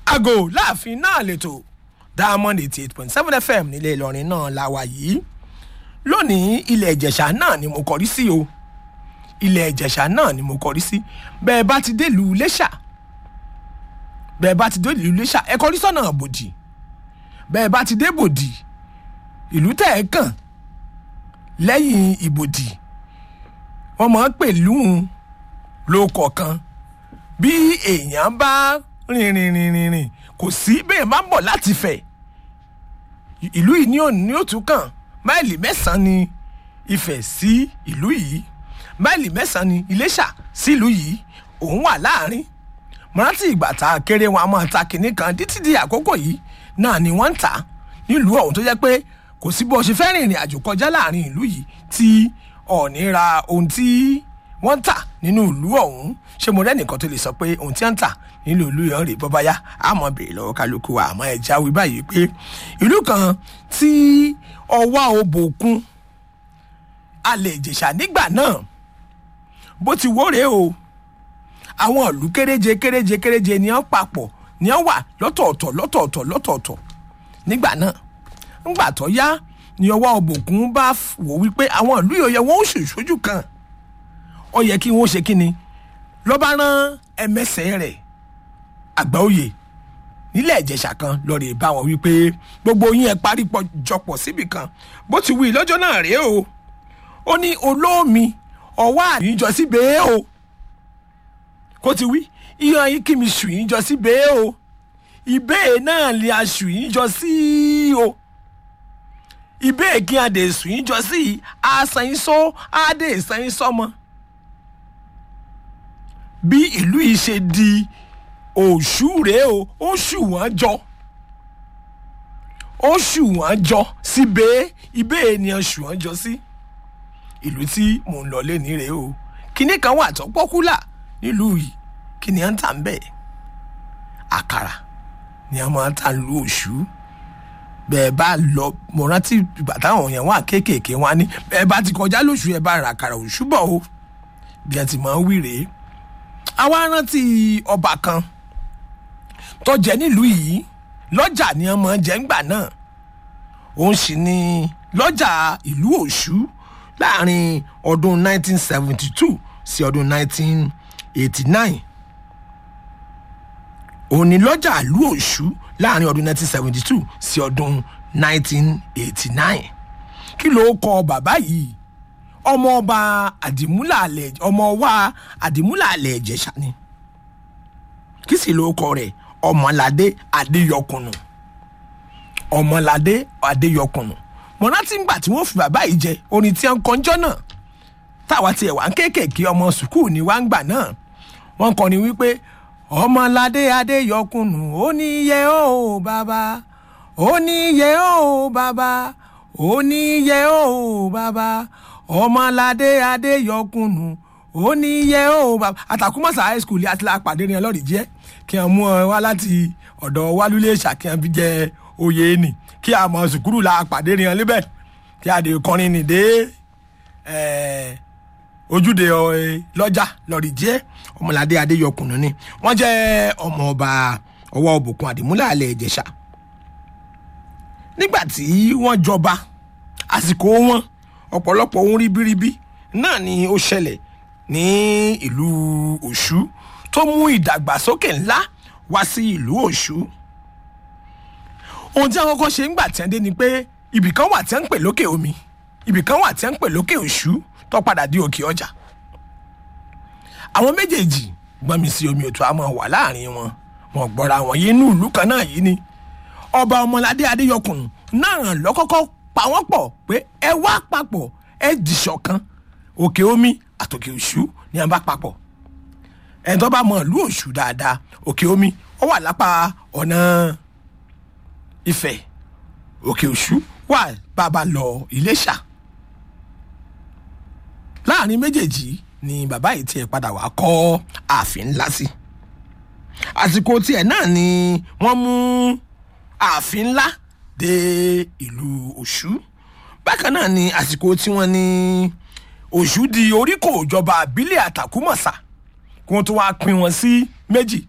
àgò láàfin náà lẹ́tọ̀ diamond eighty eight point seven fm nílé ìlọrin náà la wà yìí lónìí ilẹ̀ ìjẹ̀ṣà náà ni mo kọrí sí o ilẹ̀ ìjẹ̀ṣà náà ni mo kọrí sí bẹ́ẹ̀ bá ti délùú iléṣà bẹ́ẹ̀ bá ti délùú iléṣà ẹ kọrí sọ́nà bòdì bẹ́ẹ̀ bá ti dé bòdì ìlú tẹ̀ ẹ́ kàn lẹ́yìn ìbòdì wọ́n máa ń pè lóhùn ló kọ̀ọ̀kan bí èèyàn bá rìn rìn rìn rìn rìn kò sí bẹ́ẹ̀ máa ń bọ̀ láti fẹ̀ ìlú yìí ní òní ní òtún kàn máìlì mẹ́sàn-án ni ìfẹ́ sí ìlú yìí máìlì mẹ́sàn-án ni iléṣà sí ìlú yìí òun wà láàrin mọ́rántì ìgbà tá a kéré wọn a máa ta kinní kan títí di àkókò yìí náà ni wọ́n ń tà nílùú ọ̀hún tó jẹ́ pé kò sí bó ṣe fẹ́ rìnrìn àjò kọjá láàrin ìlú yìí tí ọ̀ọ́ni ra ohun tí wọ́n ń tà nínú ìlú ọ̀hún ṣé mo rẹ́nìkan tó lè sọ pé ohun tí wọ́n ń tà nínú ìlú yẹn rè bọ́báyá àmọ́ bèrè lọ́wọ́ kálukú wa àmọ́ ẹja wí báyìí pé ìlú kan tí ọwọ́ òbòkun alẹ́ ìjẹ̀ṣà nígbà náà bó ti wóore o àwọn ìlú kéréje kéréje kéréje ni wọ́n papọ̀ ni wọ́n wà lọ́tọ̀ọ̀tọ̀ lọ́tọ̀ọ̀tọ̀ lọ́tọ̀ọ̀tọ̀ nígbà náà ńgbà tó yá ni ọwọ́ òbòkun bá wò wípé àwọn ìlú yìí ó yẹ wọ́n ó ṣèṣojú kan ó yẹ kí wọ́n ṣe kí ni ló bá rán ẹmẹsẹ̀ rẹ̀ àgbáòye nílẹ̀ ìjẹ̀ṣà kan lọ́ọ̀rẹ́ bá wọn wípé gbogbo yín ẹ parí jọpọ̀ síbì kan bó ti wí lọ́jọ́ náà rèé o ó ní olómi ọwọ́ àyíjọ sí bẹ́ẹ̀ o kó ti wí iyan yín kí mi sùn yín jọ sí bẹ́ẹ̀ o ìbéè náà lè aṣù yín jọ sí o ìbéè kí adè sùn yín jọ sí àṣà yín sọ adè ìsàn yín sọmọ bí ìlú yìí ṣe di òṣù rèé o ó ṣù wọ́n jọ ó ṣù wọ́n jọ sí bẹ́ẹ̀ ibẹ̀ ènìyàn ṣù wọ́n jọ sí ìlú tí mò ń lọ lẹ́ni rèé o kinní kan wà tó pọ́kúlà nílùú yìí kí ni à ń tà ń bẹ̀ àkàrà ni a máa ń tà lu òṣù bẹ́ẹ̀ bá lọ mo rántí ìgbà táwọn yẹn wà kéékèèké wọn ní bẹ́ẹ̀ bá ti kọjá lóṣù ẹ̀ bá ra àkàrà òṣù bọ̀ o bí ẹ ti máa ń wí rèé àwa rántí ọba kan tó jẹ nílùú yìí lọ́jà ni wọ́n máa jẹ́ ńgbà náà òun sì ni lọ́jà ìlú òṣù láàrin ọdún 1972 sí ọdún 1989 òun ni lọ́jà ìlú òṣù láàrin ọdún 1972 sí ọdún 1989 kí ló kọ bàbá yìí ọmọ ọba àdìmúlà àlẹ ọmọ wa àdìmúlà àlẹ ìjẹsà ni kí sì ló kọ rẹ ọmọládé adéyọkùnù ọmọládé adéyọkùnù mọ̀nàtí ńgbà tí wọ́n fi bàbá yìí jẹ orin tí wọ́n kọjọ́ náà táwa tiẹ̀ wá ń kéékèèké ọmọ sùkúù ní wá ń gbà náà wọ́n kọ́ni wípé ọmọládé adéyọkùnù ó ní yẹ ó bàbá ó ní yẹ ó bàbá ó ní yẹ ó bàbá ọmọládé adéyọkùnù ó ní yẹ ó bàbá àtàkùmọ̀sá high school àti lápàdé ní ọlọ́rìí jẹ́ kí wọ́n mú ọ wá láti ọ̀dọ̀ wálúlé ṣàkíyàn fi jẹ oyè nì kí a mọ̀ sùkúrù la pàdé ní ọ níbẹ̀ kí a dè kọrin nì dé ojúde lọ́jà lọ́rìí jẹ́ ọmọládé adéyọkùnù ni wọ́n jẹ́ ọmọ ọba ọwọ́ òbùkún àdìmúlẹ̀ àlẹ́ ìjẹ̀ṣà nígbà tí wọ́n jọba àsìkò wọn ọ̀pọ̀lọpọ̀ ohun ribiribi náà ni ó ṣẹlẹ̀ ní ìlú òṣù tó mú ìdàgbàsókè ńlá wá sí ìlú òṣù ohun tí àwọn kọ́kọ́ ṣe ń gbà tí wọ́n dé ni pé ibì kan wà tí wọ́n ń pè lókè omi ibì kan wà tí wọ́n ń pè lókè òṣù tó padà di òkè ọjà àwọn méjèèjì gbọ́n mi sí omi òtún àmọ́ wà láàrin wọn wọn gbọ́ra wọn yìí inú ìlú kan náà yìí ni ọba ọmọládé adéyọkùn náà lọ́kọ́kọ́ pa wọ́n pọ̀ pé ẹ wá papọ̀ ẹ dìṣọ̀ kan òkè omi àtòkè òṣù ni a bá papọ̀ ẹ̀ tó bá mọ ìlú òṣù dáadáa òkè omi ó wà lápá ọ̀nà ìfẹ́ òkè òṣù wà bàbá lọ iléṣà láàrin méjèèjì ni bàbá yìí tiẹ̀ padà wá kọ́ ààfin ńlá sí àsìkò tiẹ̀ náà ni wọ́n mú ààfin ńlá dé ìlú òṣù bákan náà ni àsìkò tí wọ́n ní òṣù di oríkò ìjọba àbílẹ̀ àtàkùmọ̀sà kí wọ́n tó wá pín wọn sí méjì